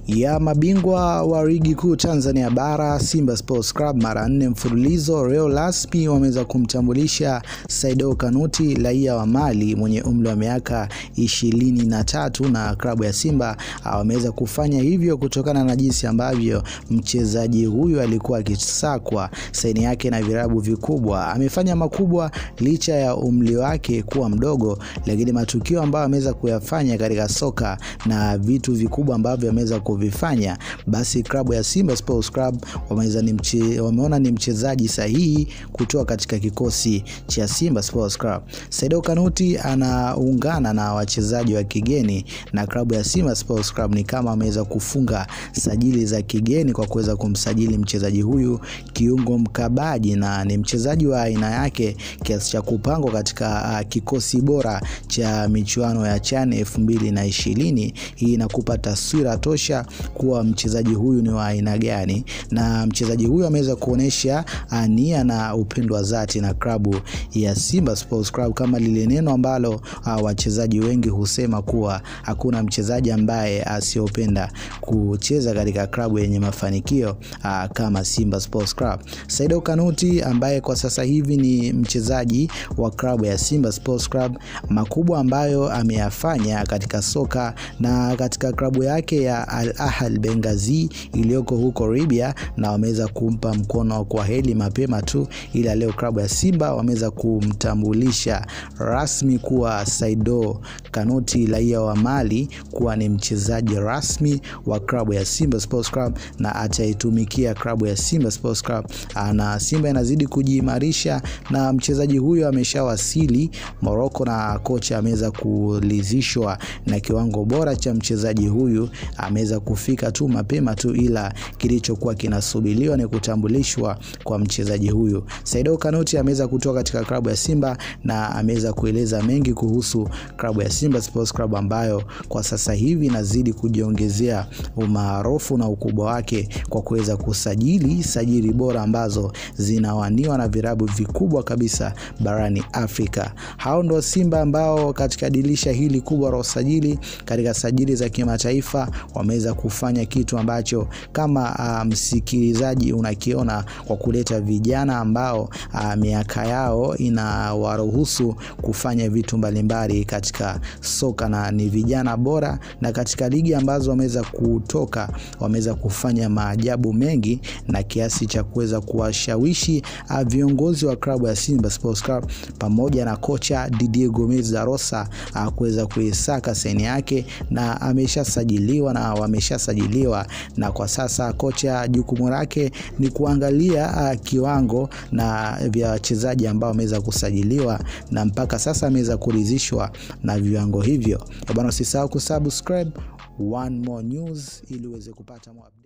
ya mabingwa wa ligi kuu Tanzania bara Simba Sports Club mara nne mfululizo leo rasmi wameweza kumtambulisha Saido Kanuti raia wa Mali mwenye umri wa miaka ishirini na tatu na klabu ya Simba wameweza kufanya hivyo kutokana na jinsi ambavyo mchezaji huyu alikuwa akisakwa saini yake na virabu vikubwa. Amefanya makubwa licha ya umri wake kuwa mdogo, lakini matukio ambayo ameweza kuyafanya katika soka na vitu vikubwa ambavyo ameweza kuvifanya, basi klabu ya Simba Sports Club wameweza ni mche, wameona ni mchezaji sahihi kutoka katika kikosi cha Simba Sports Club. Saido Kanuti anaungana na wachezaji wa kigeni na klabu ya Simba Sports Club ni kama ameweza kufunga sajili za kigeni kwa kuweza kumsajili mchezaji huyu kiungo mkabaji, na ni mchezaji wa aina yake kiasi cha kupangwa katika uh, kikosi bora cha michuano ya CHAN elfu mbili na ishirini. Hii inakupa taswira tosha kuwa mchezaji huyu ni wa aina gani, na mchezaji huyu ameweza kuonyesha nia na upendo wa dhati na klabu ya Simba Sports Club, kama lile neno ambalo uh, wachezaji wengi husema kuwa hakuna mchezaji ambaye asiyopenda kucheza katika klabu yenye mafanikio uh, kama Simba Sports Club. Saido Kanuti ambaye kwa sasa hivi ni mchezaji wa klabu ya Simba Sports Club, makubwa ambayo ameyafanya katika soka na katika klabu yake ya Al Ahly Benghazi iliyoko huko Libya, na wameweza kumpa mkono kwa heri mapema tu, ila leo klabu ya Simba wameweza kumtambulisha rasmi kuwa Saido Kanuti raia wa Mali kuwa ni mchezaji rasmi wa klabu ya Simba Sports Club na ataitumikia klabu ya Simba Sports Club, na Simba inazidi kujiimarisha na mchezaji huyo ameshawasili Morocco na kocha ameweza kulizishwa na kiwango bora cha mchezaji huyu, ameweza kufika tu mapema tu, ila kilichokuwa kinasubiriwa ni kutambulishwa kwa mchezaji huyu. Saido Kanuti ameweza kutoka katika klabu ya Simba na ameweza kueleza mengi kuhusu klabu ya Simba Sports Club ambayo kwa sasa hivi inazidi kujiongezea umaarufu na ukubwa wake kwa kuweza kusajili sajili bora ambazo zinawaniwa na virabu vikubwa kabisa barani Afrika. Hao ndo Simba ambao katika dirisha hili kubwa la usajili katika sajili za kimataifa wameweza kufanya kitu ambacho kama uh, msikilizaji unakiona kwa kuleta vijana ambao uh, miaka yao inawaruhusu kufanya vitu mbalimbali katika soka na ni vijana bora, na katika ligi ambazo wameweza kutoka wameweza kufanya maajabu mengi na kiasi cha kuweza kuwashawishi uh, viongozi wa klabu ya Simba Sports Club pamoja na kocha Didier Gomez da Rosa uh, kuweza kuisaka saini yake na ameshasajiliwa na wameshasajiliwa, na kwa sasa kocha jukumu lake ni kuangalia uh, kiwango na vya wachezaji ambao wameweza kusajiliwa na mpaka sasa ameweza kuridhishwa na viwango hivyo. Bwana, usisahau kusubscribe One More News ili uweze kupata